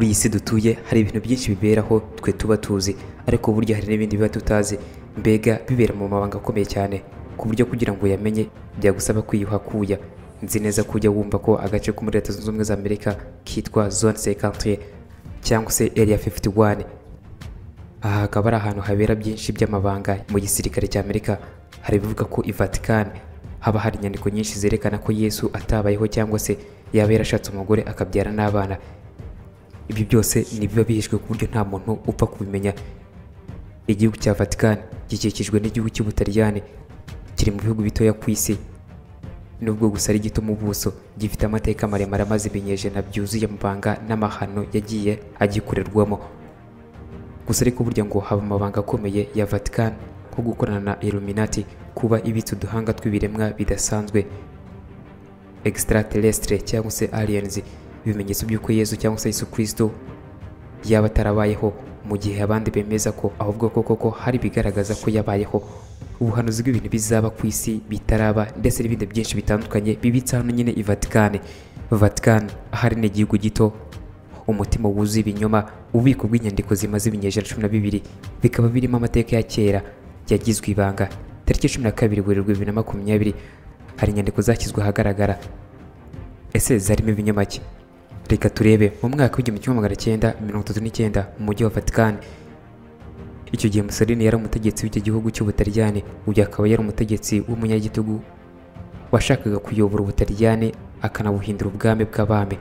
iyi si dutuye hari ibintu byinshi biberaho twe tuba tuzi ariko burya hari n'ibindi biba tutazi mbega bibera mu mabanga akomeye cyane ku buryo kugira ngo uyamenye byagusaba kwiyuha kuya nzi neza ko ujya wumva ko agace ko muri leta zunze ubumwe za amerika kitwa zone sekantire cyangwa se area 51 aha hakaba ari ahantu habera byinshi by'amabanga mu gisirikare cya amerika hari ibivuga ko i vatican haba hari inyandiko nyinshi zerekana ko yesu atabayeho cyangwa se yaba yarashatse umugore akabyara n'abana ibyo byose ni biba bihishwe ku buryo nta muntu upfa kubimenya igihugu cya vatican gikikijwe n'igihugu cy'ubutaliyani kiri mu bihugu bitoya ku isi nubwo gusa ari gito mu buso gifite amateka maremare amaze ibinyejana byuzuye amabanga n'amahano yagiye agikorerwamo gusa ariko burya ngo haba amabanga akomeye ya vatican nko gukorana na illuminati kuba ibitse uduhanga tw'ibiremwa bidasanzwe extraterrestre cyangwa se aliens ibimenyetso by'uko yesu cyangwa se yesu kirisito yaba atarabayeho mu gihe abandi bemeza ko ahubwo koko ko hari ibigaragaza ko yabayeho ubuhanuzi bw'ibintu bizaba ku isi bitaraba ndetse n'ibindi byinshi bitandukanye bibitse hano nyine i vatikani vatikani ahari ni igihugu gito umutima wuzuye ibinyoma ububiko bw'inyandiko zimaze ibinyejana cumi na bibiri bikaba birimo amateka ya kera yagizwe ibanga tariki cumi na kabiri werurwe bibiri na makumyabiri hari inyandiko zashyizwe ahagaragara ese zarimo ibinyamake reka turebe mu mwaka w'igihumbi kimwe magana cyenda mirongo itatu n'icyenda mu mujyi wa vatikani icyo gihe Mussolini yari umutegetsi w'icyo gihugu cy'ubutaliyani uyu akaba yari umutegetsi w'umunyagitugu washakaga kuyobora ubutaliyani akanabuhindura ubwami bw'abami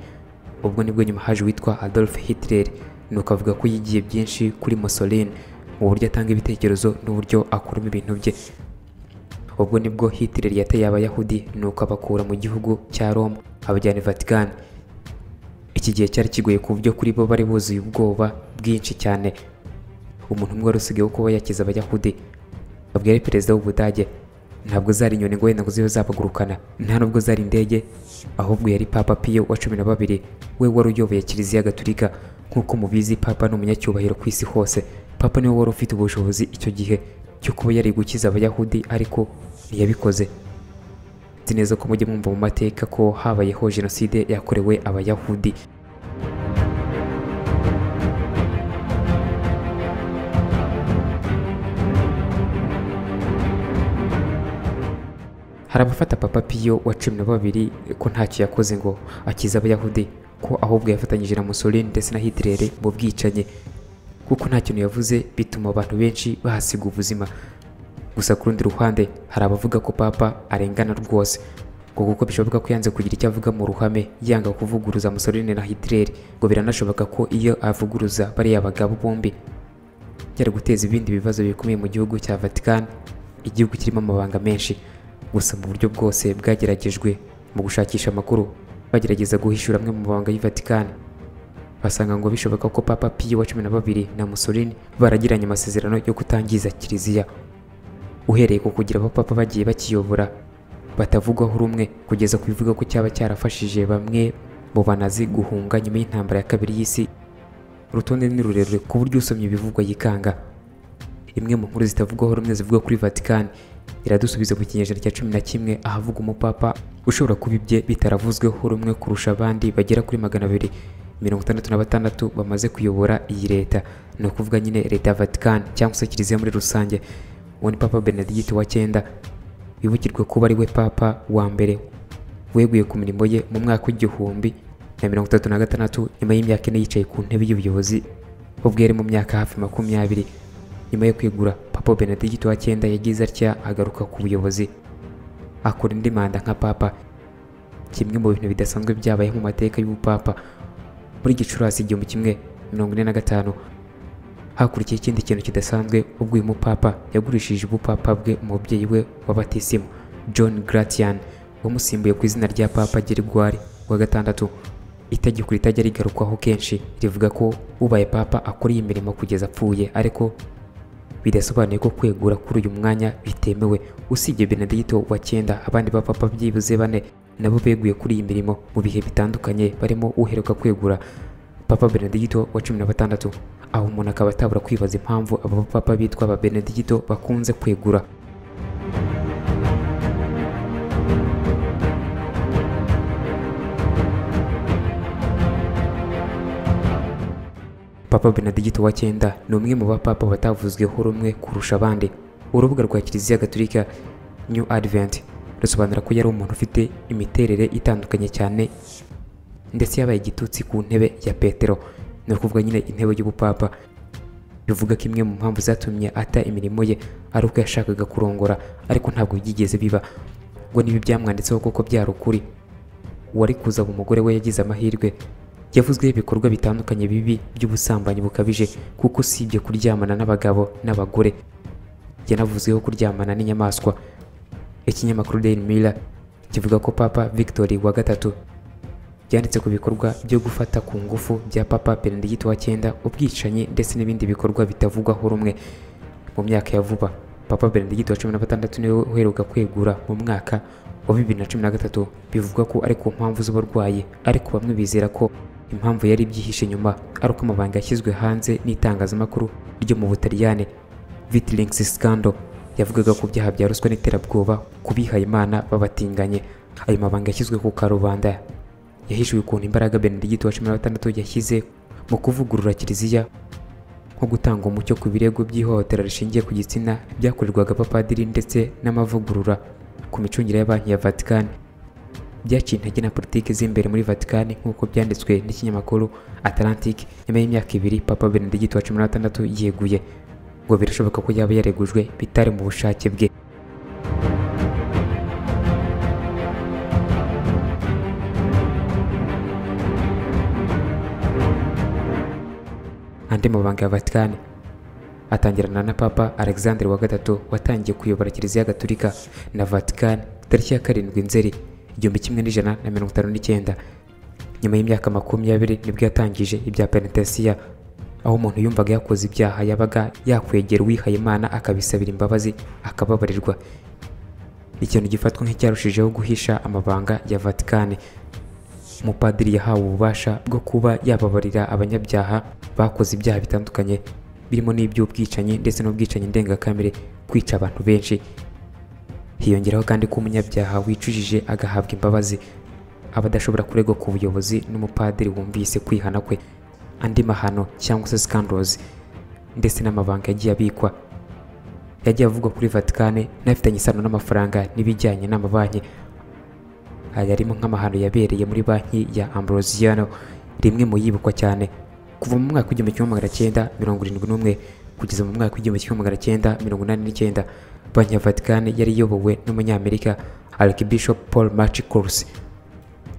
ubwo nibwo nyuma haje uwitwa adolf hitler nuko avuga ko yigiye byinshi kuri Mussolini mu buryo atanga ibitekerezo n'uburyo akuramo ibintu bye ubwo nibwo hitler yateye abayahudi nuko abakura mu gihugu cya roma abajyana i vatican iki gihe cyari kigoye ku buryo kuri bo bari buzuye ubwoba bwinshi cyane umuntu umwe wari usigaye wo kuba yakiza abayahudi ntabwo yari perezida w'ubudage ntabwo zari inyoni ngo wenda ngo zibe zabagurukana nta nubwo zari indege ahubwo yari papa piyo wa cumi na babiri we wari uyoboye kiliziya gaturika nk'uko mubizi papa ni umunyacyubahiro ku isi hose papa niwe wari ufite ubushobozi icyo gihe cyo kuba yari gukiza abayahudi ariko ntiyabikoze nzi neza ko mujya mwumva mu mateka ko habayeho jenoside yakorewe abayahudi hari abafata papa piyo wa cumi na babiri ko ntacyo yakoze ngo akize abayahudi ko ahubwo yafatanyije na Mussolini ndetse na Hitler mu bwicanyi kuko nta kintu yavuze bituma abantu benshi bahasiga ubuzima gusa ku rundi ruhande hari abavuga ko papa arengana rwose ngo kuko bishoboka ko yanze kugira icyo avuga mu ruhame yanga kuvuguruza Mussolini na Hitler ngo biranashoboka ko iyo avuguruza bariya bagabo bombi byari guteza ibindi bibazo bikomeye mu gihugu cya Vatican igihugu kirimo amabanga menshi gusa mu buryo bwose bwageragejwe mu gushakisha amakuru bagerageza guhishura amwe mu mabanga y'i Vatican basanga ngo bishoboka ko Papa Piyo wa cumi na babiri na Mussolini baragiranye amasezerano yo kutangiza kiliziya uhereye ku kugira abapapa bagiye bakiyobora batavugwaho rumwe kugeza ku bivuga ko cyaba cyarafashije bamwe mu banazi guhunga nyuma y'intambara ya kabiri y'isi urutonde ni rurerure ku buryo usomye ibivugwa yikanga imwe mu nkuru zitavugwaho rumwe zivuga kuri Vatican iradusubiza mu kinyejana cya cumi na kimwe ahavuga umupapa ushobora kuba ibye bitaravuzweho rumwe kurusha abandi bagera kuri magana abiri mirongo itandatu na batandatu bamaze kuyobora iyi leta ni ukuvuga nyine leta ya Vatican cyangwa se kiliziya muri rusange uwo ni papa Benedict wa cyenda wibukirwe kuba ari we papa wa mbere weguye ku mirimo ye mu mwaka w'igihumbi na mirongo itatu na gatandatu nyuma y'imyaka ine yicaye ku ntebe y'ubuyobozi ubwo yari mu myaka hafi makumyabiri nyuma yo kwegura papa Benedict wa cyenda yagize atya agaruka ku buyobozi akora indi manda nka papa kimwe mu bintu bidasanzwe byabaye mu mateka y'ubupapa muri gicurasi igihumbi kimwe mirongo ine na gatanu hakurikiye ikindi kintu kidasanzwe ubwo uyu mupapa yagurishije ubupapa bwe umubyeyi we wa batisimu john gratian wamusimbuye ku izina rya papa gerigwari wa gatandatu itegeko ritajya rigarukwaho kenshi rivuga ko ubaye papa akora iyi mirimo kugeza apfuye ariko bidasobanuye ko kwegura kuri uyu mwanya bitemewe usibye benedicto wa cyenda abandi bapapa byibuze bane nabo beguye kuri iyi mirimo mu bihe bitandukanye barimo uheruka kwegura papa benedicto wa cumi na batandatu aho umuntu akaba atabura kwibaza impamvu aba bapapa bitwa ba benedicto bakunze kwegura papa benedegito wa cyenda ni umwe mu bapapa batavuzweho rumwe kurusha abandi urubuga rwa kiliziya gatulika new advent rusobanura ko yari umuntu ufite imiterere itandukanye cyane ndetse yabaye igitutsi ku ntebe ya petero ni ukuvuga nyine intebe y'ubupapa bivuga ko imwe mu mpamvu zatumye ata imirimo ye ari uko yashakaga kurongora ariko ntabwo byigeze biba ngo niba byamwanditseho koko byari ukuri uwari kuzaba umugore we yagize amahirwe yavuzweho ibikorwa bitandukanye bibi by'ubusambanyi bukabije kuko usibye kuryamana n'abagabo n'abagore yanavuzweho kuryamana n'inyamaswa ikinyamakuru Daily Mirror kivuga ko Papa Victory wa gatatu yanditse ku bikorwa byo gufata ku ngufu bya Papa Benedict wa cyenda ubwicanyi ndetse n'ibindi bikorwa bitavugwaho rumwe mu myaka ya vuba Papa Benedict wa cumi na gatandatu niwe uheruka kwegura mu mwaka wa bibiri na cumi na gatatu bivugwa ko ari ku mpamvu z'uburwayi ariko bamwe bizera ko impamvu yari ibyihishe inyuma ari uko amabanga yashyizwe hanze n'itangazamakuru ryo mu Butaliyani Witlings Scandal yavugaga ku byaha bya ruswa n'iterabwoba kubihaye imana babatinganye ayo mabanga yashyizwe ku karubanda yahishwe ukuntu imbaraga benedegiti wa cumi na gatandatu yashyize mu kuvugurura kiliziya nko gutanga umucyo ku birego by'ihohotera rishingiye ku gitsina byakorerwaga abapadiri ndetse n'amavugurura ku micungire ya banki ya vatikani byaciye intege na politiki z'imbere muri vatikani nk'uko byanditswe n'ikinyamakuru atalantike nyuma y'imyaka ibiri papa benedegiti wa cumi na gatandatu yeguye ngo birashoboka ko yaba yaregujwe bitari mu bushake bwe andi mabanga ya vatikani atangirana na papa alexander wa gatatu watangiye kuyobora kiliziya gatulika na vatikani tariki ya karindwi nzeri igihumbi kimwe n'ijana na mirongo itanu n'icyenda nyuma y'imyaka makumyabiri nibwo yatangije ibya penitesiya aho umuntu yumvaga yakoze ibyaha yabaga yakwegera uwihaye imana akabisabira imbabazi akababarirwa ikintu gifatwa nk'icyarushijeho guhisha amabanga ya vatikani umupadiri yahawe ububasha bwo kuba yababarira abanyabyaha bakoze ibyaha bitandukanye birimo n'iby'ubwicanyi ndetse n'ubwicanyi ndengakamere kwica abantu benshi hiyongeraho kandi ko umunyabyaha wicujije agahabwa imbabazi aba adashobora kuregwa ku buyobozi n'umupadiri wumvise kwihana kwe andi mahano cyangwa se scandals ndetse n'amabanga yagiye abikwa yagiye avugwa kuri Vatikane n'afitanye isano n'amafaranga n'ibijyanye n'amabanki aya arimo nk'amahano yabereye muri banki ya Ambrosiano rimwe mu yibukwa cyane kuva mu mwaka w'igihumbi kimwe magana cyenda mirongo irindwi n'umwe kugeza mu mwaka w'igihumbi kimwe magana cyenda mirongo inani n'icyenda banki ya Vatikane yari iyobowe n'umunyamerika Archbishop Paul Marchicos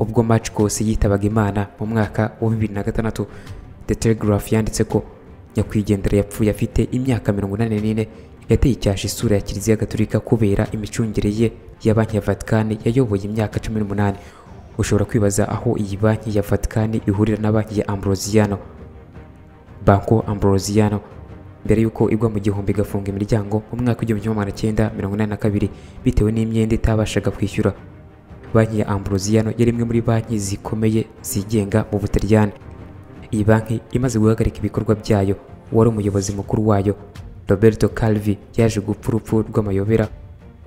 ubwo Marchicos yitabaga Imana mu mwaka wa bibiri na gatandatu The Telegraph yanditse ko nyakwigendera yapfuye afite imyaka mirongo inani n'ine yateye icyasha isura ya kiliziya gatolika kubera imicungire ye ya banki ya Vatikani yayoboye imyaka cumi n'umunani ushobora kwibaza aho iyi banki ya Vatikani ihurira na banki ya Ambrosiano Banco Ambrosiano mbere y'uko igwa mu gihombo igafunga imiryango mu mwaka w'igihumbi kimwe magana cyenda mirongo inani na kabiri bitewe n'imyenda itabashaga kwishyura banki ya Ambrosiano yari imwe muri banki zikomeye zigenga mu Butaliyani iyi banki imaze guhagarika ibikorwa byayo wari umuyobozi mukuru wayo roberto calvi yaje gupfa urupfu rw'amayobera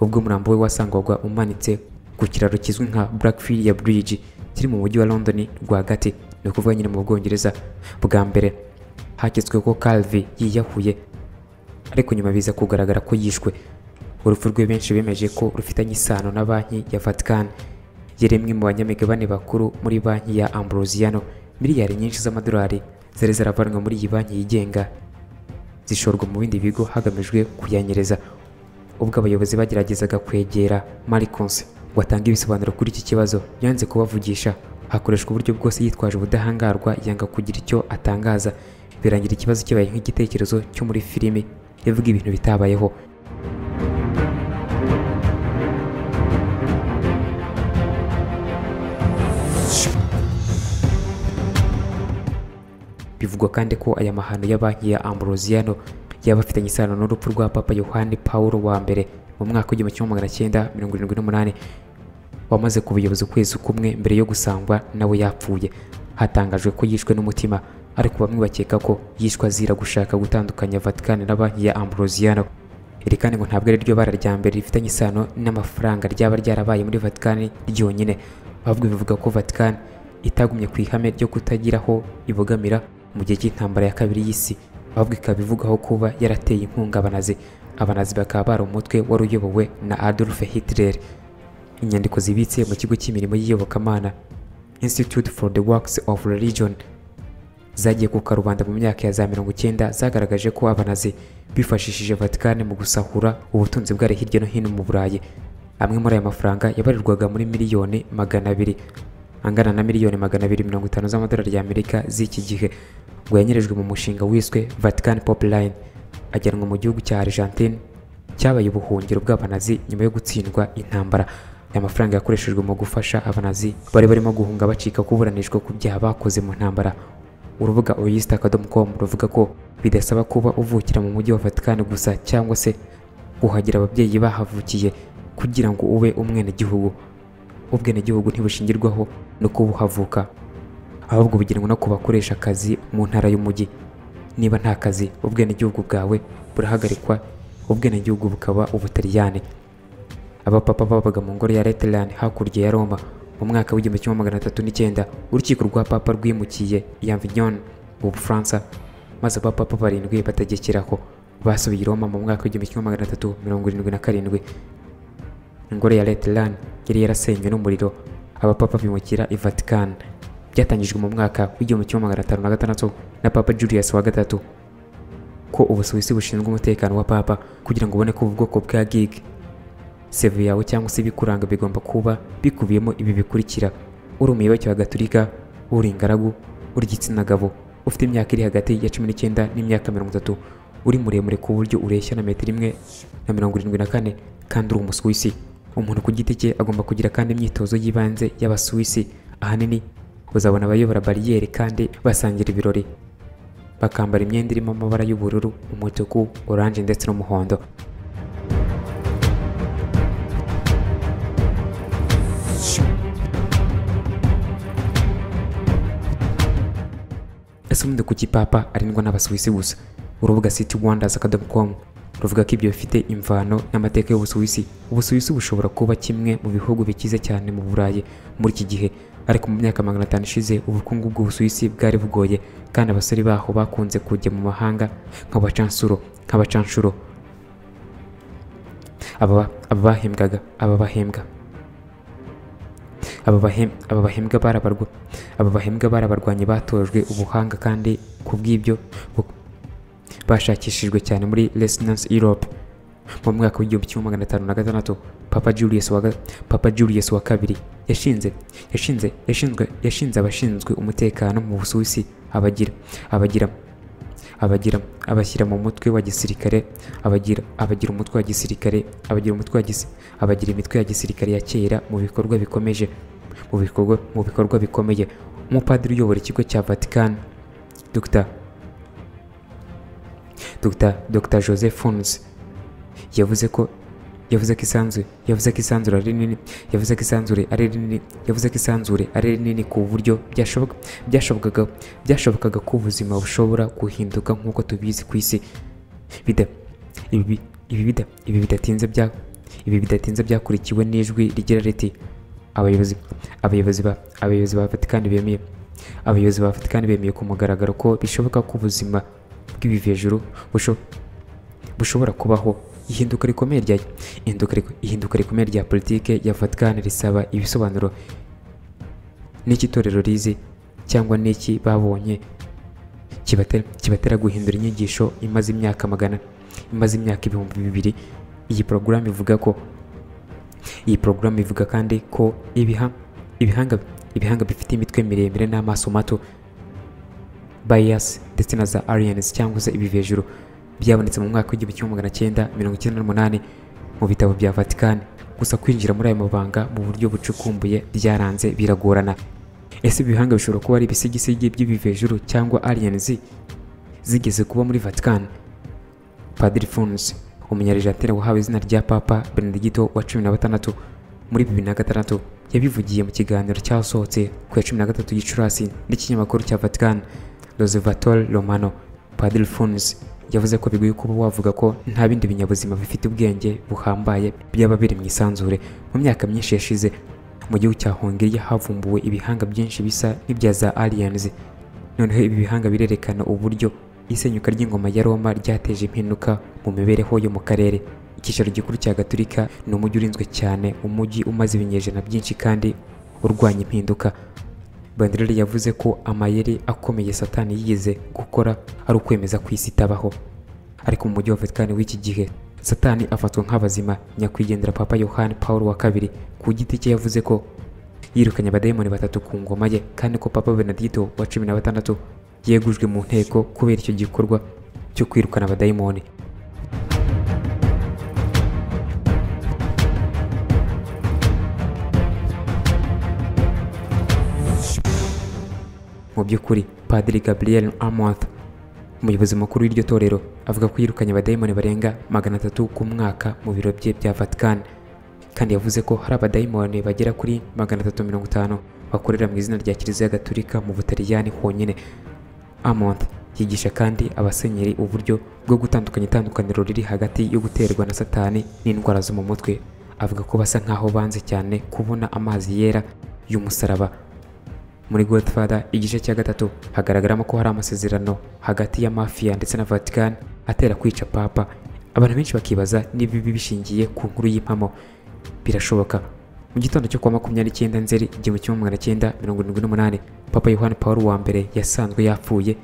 ubwo umurambo we wasangwaga umanitse ku kiraro kizwi nka blackfilia bridge kiri mu mujyi wa london rwagati ni ukuvuga nyine mu bwongereza bwa mbere haketswe ko calvi yiyahuye ariko nyuma biza kugaragara ko yishwe urupfu rwe benshi bemeje ko rufitanye isano na banki ya vatican yari imwe mu banyamigabane bakuru muri banki ya ambrosiano miliyari nyinshi z'amadolari zari zaravanwe muri iyi banki yigenga zishorwa mu bindi bigo hagamijwe kuyanyereza ubwo abayobozi bageragezaga kwegera marikonse watanga ibisobanuro kuri iki kibazo yanze kubavugisha hakoreshwa uburyo bwose yitwaje ubudahangarwa yanga kugira icyo atangaza birangira ikibazo kibaye nk'igitekerezo cyo muri filimi ivuga ibintu bitabayeho Bivugwa kandi ko aya mahano ya banki ya Ambrosiano yaba afitanye isano n'urupfu rwa Papa Yohani Pawulo wa mbere mu mwaka w'igihumbi kimwe magana cyenda mirongo irindwi n'umunani wamaze ku buyobozi ukwezi kumwe mbere yo gusangwa nawe yapfuye hatangajwe ko yishwe n'umutima ariko bamwe bakeka ko yishwe azira gushaka gutandukanya Vatican na banki ya Ambrosiano iri kandi ngo ntabwo ari ryo bara rya mbere rifitanye isano n'amafaranga ryaba ryarabaye muri Vatican ryonyine ahubwo bivuga ko Vatican itagumye ku ihame ryo kutagiraho ibogamira mu gihe cy'intambara ya kabiri y'isi ahubwo ikaba ivugaho kuba yarateye inkunga abanazi abanazi bakaba bari umutwe wari uyobowe na adolf hitler inyandiko zibitse mu kigo cy'imirimo y'iyobokamana institute for the works of religion zagiye ku karubanda mu myaka ya za mirongo icyenda zagaragaje ko abanazi bifashishije vatikani mu gusahura ubutunzi bwari hirya no hino mu burayi amwe muri aya mafaranga yabarirwaga muri miliyoni magana abiri angana na miliyoni magana abiri mirongo itanu z'amadolari y'amerika z'iki gihe ngo yanyerejwe mu mushinga wiswe vatican pipeline ajyanwa mu gihugu cya argentine cyabaye ubuhungiro bw'abanazi nyuma yo gutsindwa intambara aya mafaranga yakoreshejwe mu gufasha abanazi bari barimo guhunga bacika kuburanishwa ku byaha bakoze mu ntambara urubuga oyista.com ruvuga ko bidasaba kuba uvukira mu mujyi wa Vatican gusa cyangwa se kuhagira ababyeyi bahavukiye kugira ngo ube umwenegihugu ubwenegihugu ntibushingirwaho no kuba uhavuka ahubwo bugenwa no ku bakoresha akazi mu ntara y'umujyi niba nta kazi ubwenegihugu bwawe burahagarikwa ubwenegihugu bukaba ubutaliyani abapapa babaga mu ngoro ya Lateran hakurya ya Roma mu mwaka w'igihumbi kimwe magana atatu n'icyenda urukiko rwa papa rwimukiye Avignon mu Bufaransa maze abapapa barindwi bategekeraho basubiye i Roma mu mwaka w'igihumbi kimwe magana atatu mirongo irindwi na karindwi ingoro ya Lateran yari yarasenywe n'umuriro abapapa bimukira i Vatican byatangijwe mu mwaka w'igihumbi kimwe magana atanu na gatandatu na papa Julius wa gatatu ko ubusuwisi bushinzwe umutekano wa papa kugira ngo ubone ko ubu bwoko bwa gig seve yawe cyangwa se ibikuranga bigomba kuba bikubiyemo ibi bikurikira uri umuyoboke wa gaturika uri ingaragu uri igitsina gabo ufite imyaka iri hagati ya cumi n'icyenda n'imyaka mirongo itatu uri muremure ku buryo ureshya na metero imwe na mirongo irindwi na kane kandi uri umusuwisi umuntu ku giti cye agomba kugira kandi imyitozo y'ibanze y'abasuwisi ahanini uzabona abayobora bariyeri kandi basangira ibirori bakambara imyenda irimo amabara y'ubururu umutuku oranje ndetse n'umuhondo ese ubundi kuki papa arindwa n'abasuwisi gusa urubuga city wonders akadomo ruvuga ko ibyo bifite imvano n'amateka y'ubusuwisi ubusuwisi bushobora kuba kimwe mu bihugu bikize cyane mu burayi muri iki gihe ariko mu myaka magana atanu ishize ubukungu bw'ubusuwisi bwari bugoye kandi abasore baho bakunze kujya mu mahanga nk'abacansuro nk'abacancuro aba aba bahembwaga aba bahembwa aba bahembwa bari abarwa aba bahembwa bari abarwanyi batojwe ubuhanga kandi ku bw'ibyo bashakishijwe cyane muri Resonance Europe mu mwaka w'igihumbi kimwe magana atanu na gatandatu Papa Julius wa Papa Julius wa kabiri yashinze yashinze yashinzwe yashinze abashinzwe umutekano mu Busuwisi abagira abagira abagira abashyira mu mutwe wa gisirikare abagira abagira umutwe wa gisirikare abagira umutwe wa gisi abagira imitwe ya gisirikare ya kera mu bikorwa bikomeje mu bikorwa mu bikorwa bikomeye umupadiri uyobora ikigo cya Vatican Dr Dr Dr Joseph Fons yavuze ko yavuze ko isanzure yavuze ko isanzure ari rinini yavuze ko isanzure ari rinini yavuze ko isanzure ari rinini ku buryo byashoboka byashobokaga byashobokaga ko ubuzima bushobora guhinduka nk'uko tubizi ku isi bida ibi bida ibi bidatinze bya ibi bidatinze byakurikiwe n'ijwi rigira riti abayobozi abayobozi ba abayobozi ba Vatican bemeye abayobozi ba Vatican bemeye ku mugaragaro ko bishoboka ko ubuzima bw'ibivi hejuru bushobora kubaho ihinduka rikomeye rya ihinduka rikomeye rya politike ya Vatican risaba ibisobanuro n'iki itorero rizi cyangwa n'iki babonye kibatera guhindura inyigisho imaze imyaka magana imaze imyaka ibihumbi bibiri iyi porogaramu ivuga ko iyi porogaramu ivuga kandi ko ibihanga ibihanga bifite imitwe miremire n'amaso mato bias ndetse na za aliens cyangwa se ibivi hejuru byabonetse mu mwaka w'igihumbi kimwe magana cyenda mirongo icyenda n'umunani mu bitabo bya Vatican gusa kwinjira muri ayo mabanga mu buryo bucukumbuye byaranze biragorana ese ibihanga bishobora kuba ari ibisigisigi by'ibivejuru cyangwa aliens zigeze kuba muri Vatican Padiri Fons umunyarijantire wahawe izina rya Papa Benedicto wa cumi na batandatu muri bibiri na gatandatu yabivugiye mu kiganiro cyasohotse ku ya cumi na gatatu Gicurasi n'ikinyamakuru cya Vatican L'Osservatore Romano Padiri Fons yavuze ko bigoye kuba wavuga ko nta bindi binyabuzima bifite ubwenge buhambaye byaba biri mu isanzure mu myaka myinshi yashize mu gihugu cya Hongiriya havumbuwe ibihanga byinshi bisa n'ibya za aliens noneho ibi bihanga birerekana uburyo isenyuka ry'ingoma ya roma ryateje impinuka mu mibereho yo mu karere icyicaro gikuru cya gaturika ni umujyi urinzwe cyane umujyi umaze ibinyejana byinshi kandi urwanya impinduka banderere yavuze ko amayeri akomeye satani yigeze gukora ari ukwemeza ko isi itabaho ariko mu mujyi wa vatikani w'iki gihe satani afatwa nk'abazima nyakwigendera papa yohani paul wa kabiri ku giti cye yavuze ko yirukanye abadayimoni batatu ku ngoma ye kandi ko papa benedito wa cumi na batandatu yegujwe mu nteko kubera icyo gikorwa cyo kwirukana abadayimoni mu by'ukuri padiri gabriel amonth umuyobozi mukuru w'iryo torero avuga ko yirukanye abadayimoni barenga magana atatu ku mwaka mu biro bye bya vatikani kandi yavuze ko hari abadayimoni bagera kuri magana atatu mirongo itanu bakorera mu izina rya kiliziya gaturika mu butaliyani honyine amont yigisha kandi abasenyeri uburyo bwo gutandukanya itandukaniro riri hagati yo guterwa na satani n'indwara zo mu mutwe avuga ko basa nk'aho banze cyane kubona amazi yera y'umusaraba muri godfather igice cya gatatu hagaragaramo ko hari amasezerano hagati ya mafiya ndetse na vatican atera kwica papa abantu benshi bakibaza n'ibibi bishingiye ku nkuru y'impamo birashoboka mu gitondo cyo kuwa makumyabiri n'icyenda nzeri igihumbi kimwe magana cyenda mirongo irindwi n'umunani papa yohani paul wa mbere yasanzwe yapfuye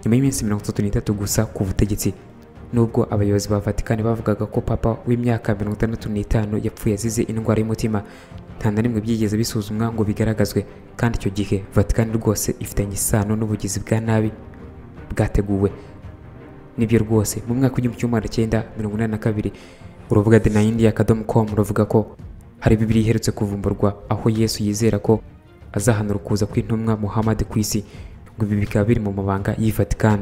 nyuma y'iminsi mirongo itatu n'itatu gusa ku butegetsi nubwo abayobozi ba vatikani bavugaga ko papa w'imyaka mirongo itandatu n'itanu yapfuye azize indwara y'umutima nta na rimwe byigeze bisuzumwa ngo bigaragazwe kandi icyo gihe vatikani rwose ifitanye isano n'ubugizi bwa nabi bwateguwe nibyo rwose mu mwaka w'igihumbi kimwe magana cyenda mirongo inani na kabiri urubuga denayindia akadomo komu ruvuga ko hari bibiri iherutse kuvumburwa aho yesu yizera ko azahana ukuza kw'intumwa muhammad ku isi ngo ibi bikaba biri mu mabanga y'i vatican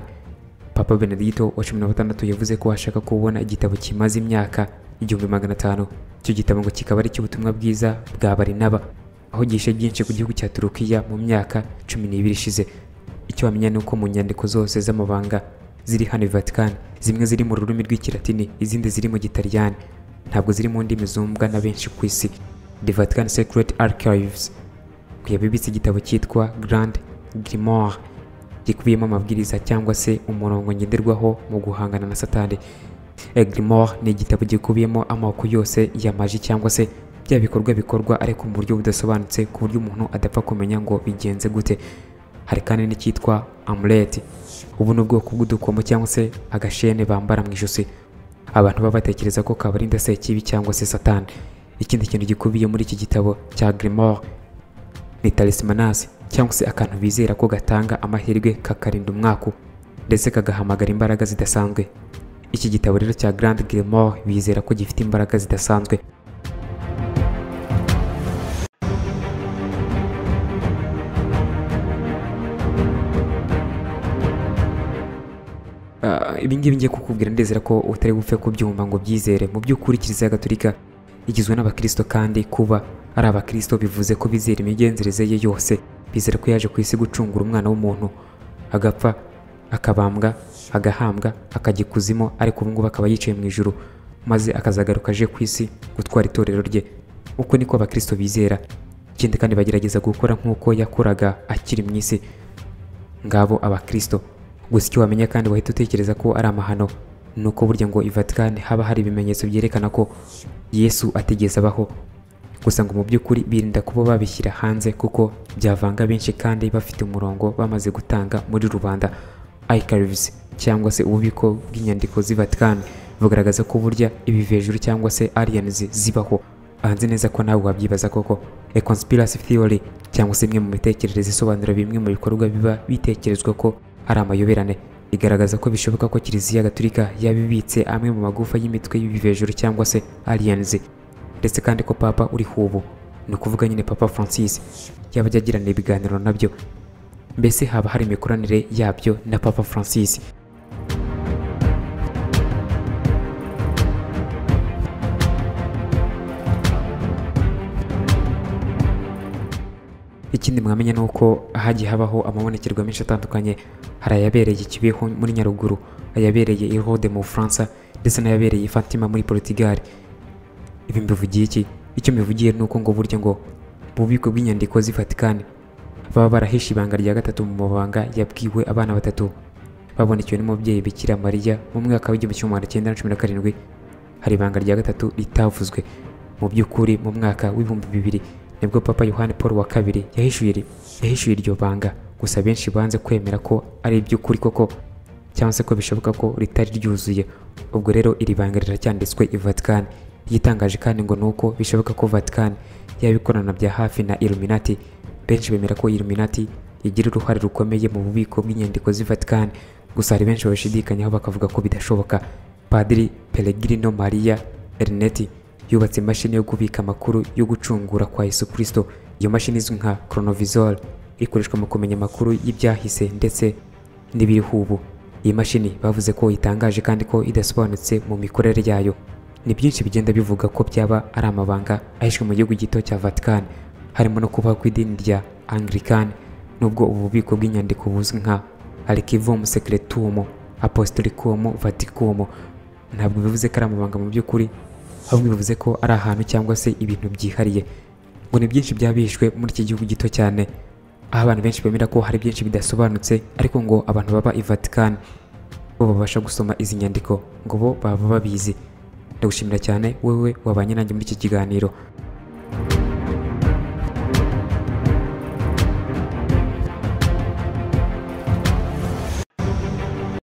papa benedito wa cumi na batandatu yavuze ko ashaka kubona igitabo kimaze imyaka igihumbi magana atanu icyo gitabo ngo kikaba ari icy'ubutumwa bwiza bwa barinaba aho gihishe byinshi ku gihugu cya turukiya mu myaka cumi n'ibiri ishize icyo wamenya ni uko mu nyandiko zose z'amabanga ziri hano i Vatican zimwe ziri mu rurimi rw'ikilatini izindi ziri mu gitaliyani ntabwo ziri mu ndimi zumbwa na benshi ku isi The Vatican Secret Archives ngo yabibitse igitabo cyitwa Grand Grimoire gikubiyemo amabwiriza cyangwa se umurongo ngenderwaho mu guhangana na satani A Grimoire ni igitabo gikubiyemo amoko yose ya maji cyangwa se bya bikorwa bikorwa ariko mu buryo budasobanutse ku buryo umuntu adapfa kumenya ngo bigenze gute hari kandi n'icyitwa amuleti ubu ni ubwoko bw'udukomo cyangwa se agashene bambara mu ijosi abantu baba batekereza ko kabarinda se kibi cyangwa se satani ikindi kintu gikubiye muri iki gitabo cya grimoire ni talismanasi cyangwa se akantu bizera ko gatanga amahirwe kakarinda umwaku ndetse kagahamagara imbaraga zidasanzwe iki gitabo rero cya grand grimoire bizera ko gifite imbaraga zidasanzwe ibi ngibi ngiye kukubwira ndizera ko utari bupfe kubyumva ngo byizere mu by'ukuri kiliziya gatolika igizwe n'abakristo kandi kuba ari abakristo bivuze ko bizera imigenzereze ye yose bizera ko yaje ku isi gucungura umwana w'umuntu agapfa akabambwa agahambwa akajya ikuzimu ariko ubungubu akaba yicaye mu ijuru maze akazagaruka aje ku isi gutwara itorero rye uko niko abakristo bizera ikindi kandi bagerageza gukora nk'uko yakoraga akiri mu isi ngabo abakristo gusa icyo wamenya kandi wahita utekereza ko ari amahano ni uko burya ngo i Vatican haba hari ibimenyetso byerekana ko yesu atigeze abaho gusa ngo mu by'ukuri birinda kuba babishyira hanze kuko byavanga benshi kandi bafite umurongo bamaze gutanga muri rubanda archives cyangwa se ububiko bw'inyandiko z'i Vatican bugaragaza ko burya ibi hejuru cyangwa se aliens zibaho ahanze neza ko nawe wabyibaza koko a conspiracy theory cyangwa se imwe mu mitekerereze isobanura bimwe mu bikorwa biba bitekerezwa ko ari amayoberane igaragaza ko bishoboka ko kiliziya gaturika yabibitse amwe mu magufa y'imitwe y'ibivejuru cyangwa se aliens ndetse kandi ko papa uriho ubu ni ukuvuga nyine papa francis yaba ajya agirana ibiganiro nabyo mbese haba hari imikoranire yabyo na papa francis ikindi mwamenya ni uko hagiye habaho amabonekerwa menshi atandukanye hari ayabereye Kibeho muri Nyaruguru ayabereye i Rhodes mu Bufaransa ndetse n'ayabereye i Fatima muri Portugal ibi mbivugiye iki icyo mbivugiye ni uko ngo burya ngo mu bubiko bw'inyandiko z'i Vatican baba barahishe ibanga rya gatatu mu mabanga yabwiwe abana batatu babonekewe n'umubyeyi Bikira Mariya mu mwaka w'igihumbi kimwe magana cyenda na cumi na karindwi hari ibanga rya gatatu ritavuzwe mu by'ukuri mu mwaka w'ibihumbi bibiri nibwo papa yohani paul wa kabiri yahishuye iri- yahishuye iryo banga gusa benshi banze kwemera ko ari iby'ukuri koko cyangwa se ko bishoboka ko ritari ryuzuye ubwo rero iri banga riracyanditswe i vatican igitangaje kandi ngo ni uko bishoboka ko vatican yabikorana bya hafi na illuminati benshi bemera ko illuminati igira uruhare rukomeye mu bubiko bw'inyandiko z'i vatican gusa hari benshi babishidikanyaho bakavuga ko bidashoboka padiri pellegrino maria erneti yubatse imashini yo kubika amakuru yo gucungura kwa Yesu Kristo. Iyo mashini izwi nka Chronovisor ikoreshwa mu kumenya amakuru y'ibyahise ndetse n'ibiriho ubu. Iyi mashini bavuze ko itangaje kandi ko idasobanutse mu mikorere yayo. Ni byinshi bigenda bivuga ko byaba ari amabanga ahishwe mu gihugu gito cya Vatican, harimo no kubaho kw'idini rya Anglican nubwo ubu bubiko bw'inyandiko buzwi nka Archivum Secretum Apostolicum Vaticum ntabwo bivuze ko ari amabanga mu by'ukuri ahubwo bivuze ko ari ahantu cyangwa se ibintu byihariye ngo ni byinshi byabishwe muri iki gihugu gito cyane aho abantu benshi bemera ko hari byinshi bidasobanutse ariko ngo abantu baba i Vatican bo babasha gusoma izi nyandiko ngo bo baba babizi ndagushimira cyane wewe wabanye nanjye muri iki kiganiro